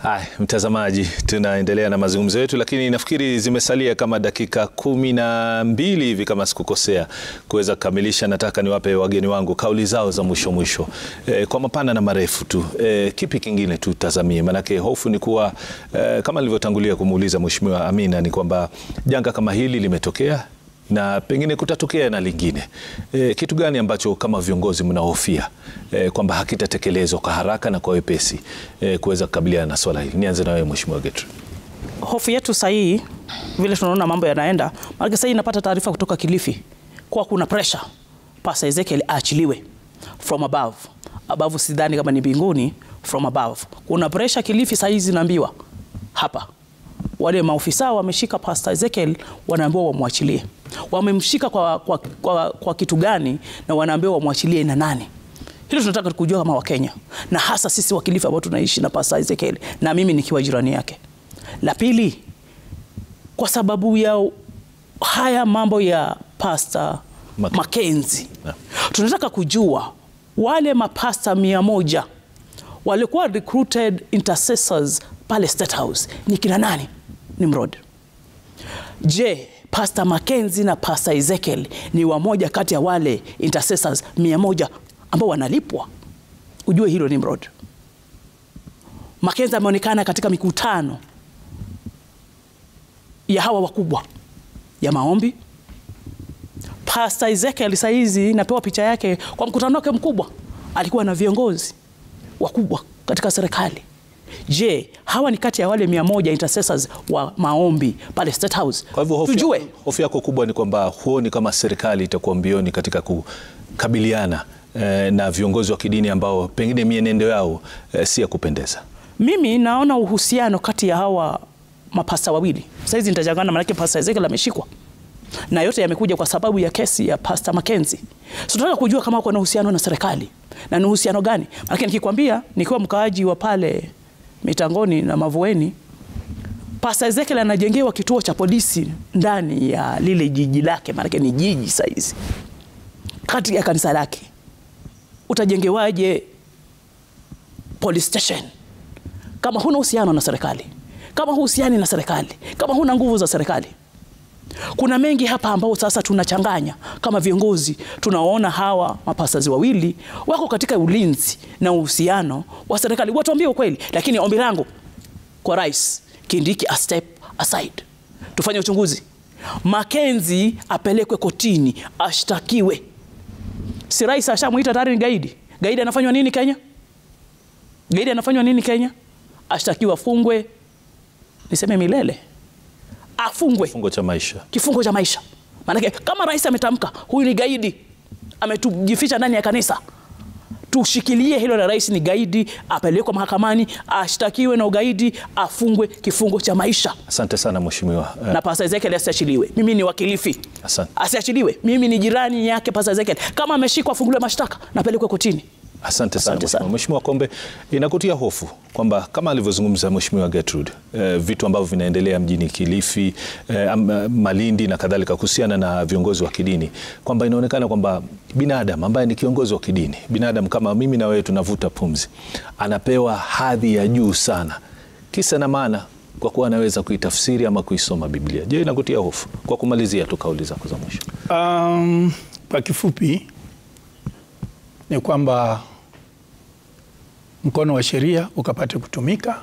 Haya, mtazamaji, tunaendelea na mazungumzo yetu, lakini nafikiri zimesalia kama dakika kumi na mbili hivi kama sikukosea, kuweza kukamilisha. Nataka niwape wageni wangu kauli zao za mwisho mwisho, e, kwa mapana na marefu tu. E, kipi kingine tutazamie? Maanake hofu ni kuwa e, kama nilivyotangulia kumuuliza Mheshimiwa Amina ni kwamba janga kama hili limetokea na pengine kutatokea na lingine. E, kitu gani ambacho kama viongozi mnahofia e, kwamba hakitatekelezwa kwa haraka na kwa wepesi e, kuweza kukabiliana na swala hili? Nianze na wewe Mheshimiwa Gertrude. Hofu yetu sahihi vile tunaona mambo yanaenda, maana sasa napata taarifa kutoka Kilifi kwa kuna pressure Pastor Ezekiel aachiliwe from above. Above sidhani kama ni mbinguni, from above. Kuna pressure Kilifi sasa hizi naambiwa hapa wale maofisa wameshika Pastor Ezekiel wanaambiwa wamwachilie. Wamemshika kwa, kwa, kwa, kwa kitu gani na wanaambiwa wamwachilie na nani? Hilo tunataka kujua kama Wakenya na hasa sisi Wakilifi ambao tunaishi na Pastor Ezekiel na mimi nikiwa jirani yake. La pili, kwa sababu ya haya mambo ya Pastor Mak- Mackenzie Yeah. tunataka kujua wale mapasta mia moja walikuwa recruited intercessors pale State House ni kina nani? Nimrod. Je, Pastor Mackenzie na Pastor Ezekiel ni wamoja kati ya wale intercessors mia moja ambao wanalipwa? Ujue hilo Nimrod. Mackenzie ameonekana katika mikutano ya hawa wakubwa ya maombi. Pastor Ezekiel saizi napewa picha yake kwa mkutano wake mkubwa, alikuwa na viongozi wakubwa katika serikali. Je, hawa ni kati ya wale mia moja intercessors wa maombi pale State House? Kwa hivyo hofu, Tujue. yako, hofu yako kubwa ni kwamba huoni kama serikali itakuwa mbioni katika kukabiliana eh, na viongozi wa kidini ambao pengine mienendo yao eh, si ya kupendeza. Mimi naona uhusiano kati ya hawa mapasta wawili. Saizi nitajangana, maanake Pastor Ezekiel ameshikwa na yote yamekuja kwa sababu ya kesi ya Pastor Mackenzie. So tunataka kujua kama wako na uhusiano na serikali na ni uhusiano gani, maanake nikikwambia, nikiwa mkaaji wa pale Mitangoni na Mavueni, Pastor Ezekiel anajengewa kituo cha polisi ndani ya lile jiji lake, maanake ni jiji saizi kati ya kanisa lake. Utajengewaje police station kama huna uhusiano na serikali, kama huhusiani na serikali, kama huna nguvu za serikali. Kuna mengi hapa ambao sasa tunachanganya kama viongozi, tunaona hawa mapasazi wawili wako katika ulinzi na uhusiano wa serikali, watuambie ukweli. Lakini ombi langu kwa Rais Kindiki, a step aside, tufanye uchunguzi. Mackenzie apelekwe kotini, ashtakiwe. Si rais ashamwita tayari ni gaidi? Gaidi anafanywa nini Kenya? Gaidi anafanywa nini Kenya? Ashtakiwa, afungwe, niseme milele, afungwe Kifungo cha maisha. kifungo cha maisha. Maanake kama rais ametamka huyu ni gaidi, ametujificha ndani ya kanisa, tushikilie hilo la rais ni gaidi, apelekwe mahakamani, ashtakiwe na ugaidi, afungwe kifungo cha maisha, Asante sana Mheshimiwa. Eh, na Pastor Ezekiel asiachiliwe. Mimi ni wakilifi, Asante. asiachiliwe. Mimi ni jirani yake Pastor Ezekiel. Kama ameshikwa, afunguliwe mashtaka na apelekwe kotini. Asante sana Asante sana. Mheshimiwa. Mheshimiwa Kombe, inakutia hofu kwamba kama alivyozungumza Mheshimiwa Gertrude eh, vitu ambavyo vinaendelea mjini Kilifi eh, am- Malindi na kadhalika kuhusiana na viongozi wa kidini kwamba inaonekana kwamba binadamu ambaye ni kiongozi wa kidini, binadamu kama mimi na wewe tunavuta pumzi, anapewa hadhi ya juu sana, kisa na maana kwa kuwa anaweza kuitafsiri ama kuisoma Biblia. Je, inakutia hofu? Kwa kumalizia tu kauli zako za mwisho. Um, kwa kifupi ni kwamba mkono wa sheria ukapate kutumika,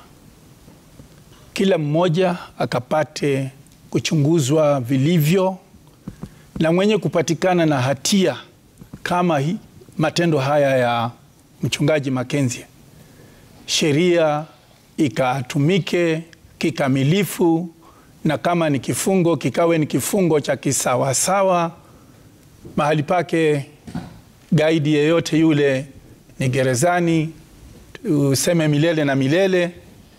kila mmoja akapate kuchunguzwa vilivyo, na mwenye kupatikana na hatia kama hi, matendo haya ya mchungaji Mackenzie, sheria ikatumike kikamilifu, na kama ni kifungo kikawe ni kifungo cha kisawasawa mahali pake gaidi yeyote yule ni gerezani, useme milele na milele,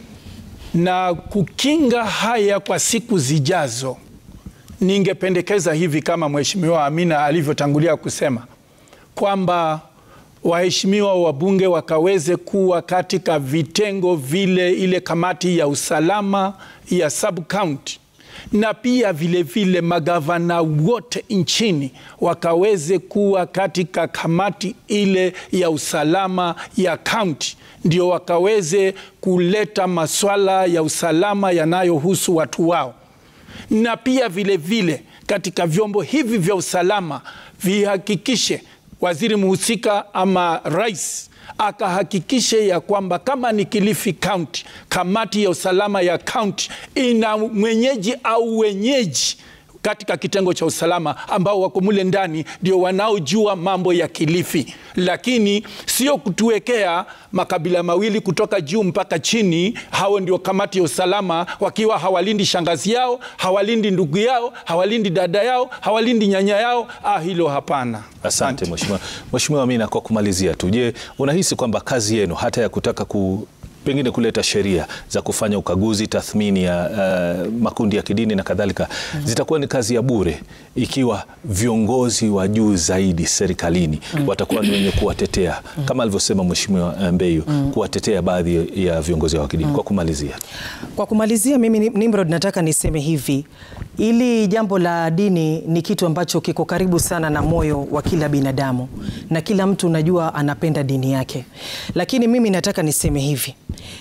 na kukinga haya kwa siku zijazo. Ningependekeza hivi kama Mheshimiwa Amina alivyotangulia kusema kwamba waheshimiwa wabunge wakaweze kuwa katika vitengo vile, ile kamati ya usalama ya sub county na pia vilevile vile magavana wote nchini wakaweze kuwa katika kamati ile ya usalama ya kaunti, ndio wakaweze kuleta maswala ya usalama yanayohusu watu wao, na pia vilevile vile katika vyombo hivi vya usalama vihakikishe waziri mhusika ama rais akahakikishe ya kwamba kama ni Kilifi County, kamati ya usalama ya county ina mwenyeji au wenyeji katika kitengo cha usalama ambao wako mule ndani ndio wanaojua mambo ya Kilifi, lakini sio kutuwekea makabila mawili kutoka juu mpaka chini. Hao ndio kamati ya usalama, wakiwa hawalindi shangazi yao, hawalindi ndugu yao, hawalindi dada yao, hawalindi nyanya yao. Ah, hilo hapana. Asante mheshimiwa. Mheshimiwa Amina, kwa kumalizia tu, je, unahisi kwamba kazi yenu hata ya kutaka ku pengine kuleta sheria za kufanya ukaguzi, tathmini ya uh, makundi ya kidini na kadhalika mm -hmm. zitakuwa ni kazi ya bure ikiwa viongozi wa juu zaidi serikalini mm -hmm. watakuwa ni wenye kuwatetea mm -hmm. kama alivyosema Mheshimiwa Mbeyu mm -hmm. kuwatetea baadhi ya viongozi wa kidini mm -hmm. kwa kumalizia kwa kumalizia, mimi Nimrod, nataka niseme hivi, ili jambo la dini ni kitu ambacho kiko karibu sana na moyo wa kila binadamu na kila mtu najua anapenda dini yake, lakini mimi nataka niseme hivi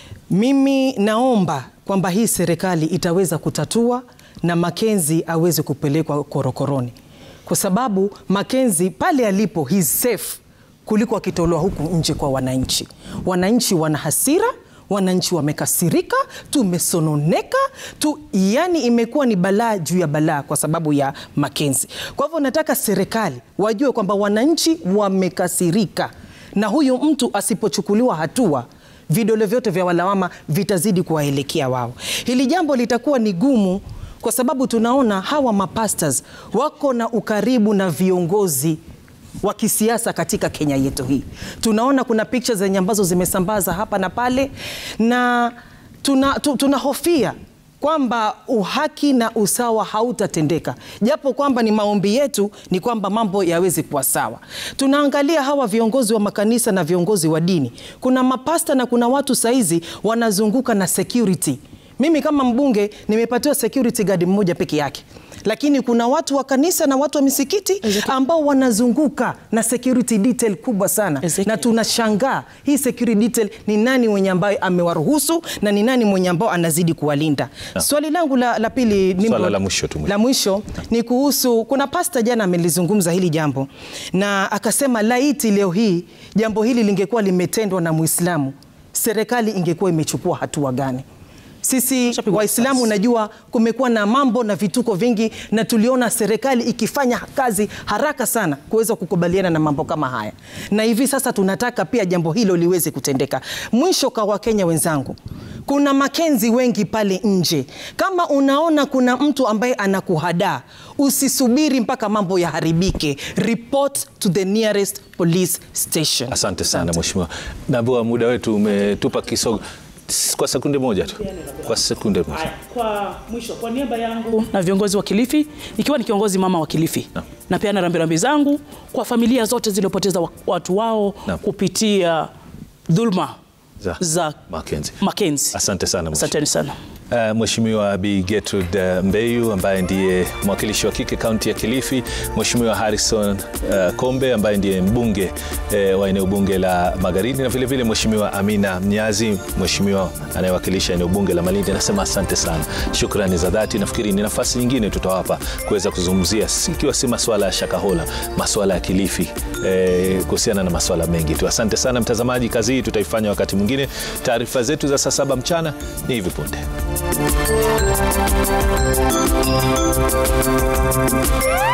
mimi naomba kwamba hii serikali itaweza kutatua na Makenzi aweze kupelekwa korokoroni, kwa sababu Makenzi pale alipo he is safe kuliko akitolewa huku nje kwa wananchi. Wananchi wana hasira, wananchi wamekasirika, tumesononeka tu, yani imekuwa ni balaa juu ya balaa kwa sababu ya Makenzi. Kwa hivyo nataka serikali wajue kwamba wananchi wamekasirika, na huyu mtu asipochukuliwa hatua vidole vyote vya walawama vitazidi kuwaelekea wao. Hili jambo litakuwa ni gumu, kwa sababu tunaona hawa mapastors wako na ukaribu na viongozi wa kisiasa katika Kenya yetu hii. Tunaona kuna pictures zenye ambazo zimesambaza hapa na pale, na tunahofia tuna kwamba uhaki na usawa hautatendeka, japo kwamba ni maombi yetu ni kwamba mambo yaweze kuwa sawa. Tunaangalia hawa viongozi wa makanisa na viongozi wa dini, kuna mapasta na kuna watu saizi wanazunguka na security. Mimi kama mbunge nimepatiwa security guard mmoja peke yake lakini kuna watu wa kanisa na watu wa misikiti ambao wanazunguka na security detail kubwa sana Ezekiel. Na tunashangaa hii security detail ni nani mwenye ambaye amewaruhusu na ni nani mwenye ambao anazidi kuwalinda. Swali langu la, la pili ni Swala la mwisho tu. la mwisho ni kuhusu, kuna pasta jana amelizungumza hili jambo na akasema laiti leo hii jambo hili lingekuwa limetendwa na Muislamu, serikali ingekuwa imechukua hatua gani? Sisi Waislamu najua kumekuwa na mambo na vituko vingi, na tuliona serikali ikifanya kazi haraka sana kuweza kukubaliana na mambo kama haya, na hivi sasa tunataka pia jambo hilo liweze kutendeka. Mwisho kwa Wakenya wenzangu, kuna Makenzi wengi pale nje. Kama unaona kuna mtu ambaye anakuhadaa, usisubiri mpaka mambo yaharibike, report to the nearest police station. Asante sana mheshimiwa, naambiwa muda wetu umetupa kisogo kwa sekunde moja tu, kwa sekunde moja. Kwa mwisho, kwa niaba yangu na viongozi wa Kilifi, ikiwa ni kiongozi mama wa Kilifi, Na. napeana rambirambi zangu kwa familia zote zilizopoteza wa- watu wao Na. kupitia dhulma Za za Makenzi. Makenzi. Asante sana mheshimiwa. Asanteni sana. Uh, Mheshimiwa Bi Gertrude uh, Mbeyu ambaye ndiye mwakilishi wa kike kaunti ya Kilifi, Mheshimiwa Harrison uh, Kombe ambaye ndiye mbunge uh, wa eneo bunge la Magharibi na vile vile Mheshimiwa Amina Mnyazi, mheshimiwa anayewakilisha eneo bunge la Malindi. Nasema asante sana, shukrani za dhati. Nafikiri ni nafasi nyingine tutawapa kuweza kuzungumzia, si- ikiwa si masuala ya Shakahola, masuala ya Kilifi eh, kuhusiana na masuala mengi tu. Asante sana mtazamaji, kazi hii tutaifanya wakati mwingine. Taarifa zetu za saa saba mchana ni hivi punde. Thank you.